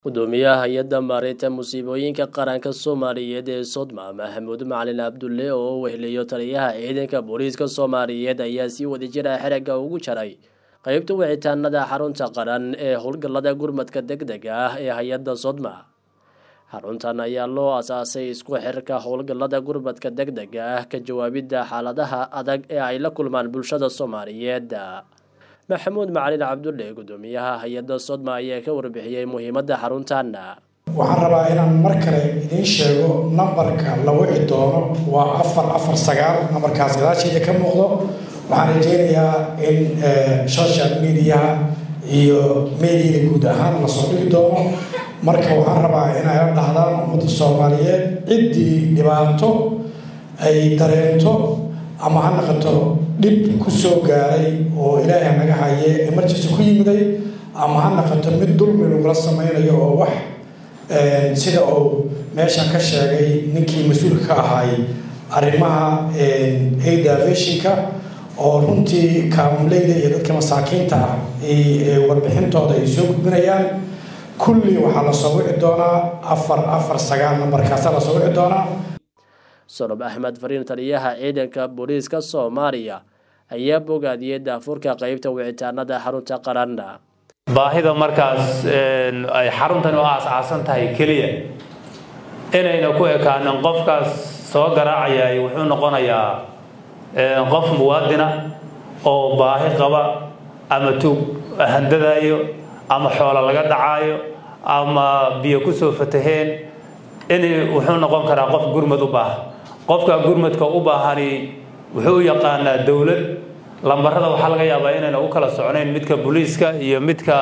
gudoomiyaha hay-adda maareynta musiibooyinka qaranka soomaaliyeed ee sodma maxamuud macalin cabdulle oo weheliyo taliyaha ciidanka booliiska soomaaliyeed ayaa sii wadi jira xeragga ugu jaray qeybta wicitaanada xarunta qaran ee howlgallada gurmadka deg dega ah ee hay-adda sodma xaruntan ayaa loo asaasay isku xirka howlgallada gurmadka deg dega ah ka jawaabidda xaaladaha adag ee ay la kulmaan bulshada soomaaliyeed maxamuud macalin cabdulle gudoomiyaha hay-adda sodma ayaa ka warbixiyey muhiimadda xaruntan waxaan rabaa inaan mar kale idiin sheego nambarka la wici doono waa afar afar sagaal nambarkaas gadaasheeda ka muuqdo waxaan rajeynayaa in social mediaha iyo mediada guud ahaan lasoo dhigi doono marka waxaan rabaa inay la dhahdaan ummadda soomaaliyeed ciddii dhibaato ay dareento ama ha naqato dhib ku soo gaaray oo ilaahay naga haye emergency ku yimiday ama ha naqato mid dulmi lagula sameynayo oo wax sida uu meeshan ka sheegay ninkii mas-uulka ka ahaay arrimaha aidavishinka oo runtii kaamuleyda iyo dadka masaakiinta ah warbixintooda ay soo gudbinayaan kulli waxaa lasoo wici doonaa afar afar sagaal nambarkaasa lasoo wici doonaa solob axmed fariin taliyaha ciidanka booliiska soomaaliya ayaa bogaadiyey daafurka qeybta wicitaanada xarunta qaran baahida markaas ay xaruntani u aas-aasan tahay keliya inayna ku ekaanin qofkaas soo garaacayay wuxuu noqonayaa qof muwaadina oo baahi qaba ama tuug handadaayo ama xoolo laga dhacaayo ama biyo kusoo fataheen in wuxuu noqon karaa qof gurmad u baahan qofka gurmadka u baahani wuxuu u yaqaanaa dowlad lambarada waxaa laga yaabaa inayna u kala socnayn midka booliiska iyo midka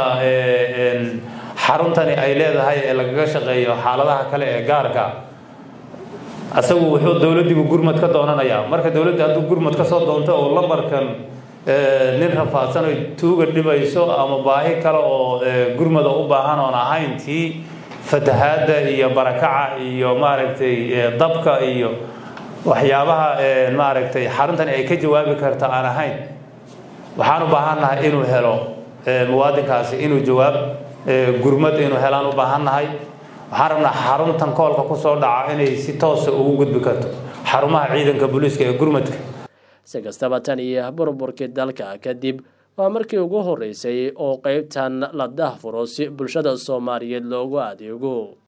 xaruntani ay leedahay ee lagaga shaqeeyo xaaladaha kale ee gaarka asagu wuxuu dowladdiibu gurmad ka doonanayaa marka dowladda hadduu gurmad ka soo doonto oo lambarkan nin rafaadsan oy tuuga dhibayso ama baahi kale oo gurmada u baahan oon ahayn tii fatahaadda iyo barakaca iyo maaragtay dabka iyo waxyaabaha maaragtay xaruntani ay ka jawaabi karta aan ahayn waxaan u baahannahay inuu helo muwaadinkaasi inuu jawaab gurmad inuu helaan u baahannahay waxaan rabnaa xaruntan koolka kusoo dhaca inay si toosa ugu gudbi karto xarumaha ciidanka booliiska ee gurmadka si kastaba tan iyo burburkii dalka kadib waa markii ugu horeysay oo qeybtan la dahfuro si bulshada soomaaliyeed loogu adeego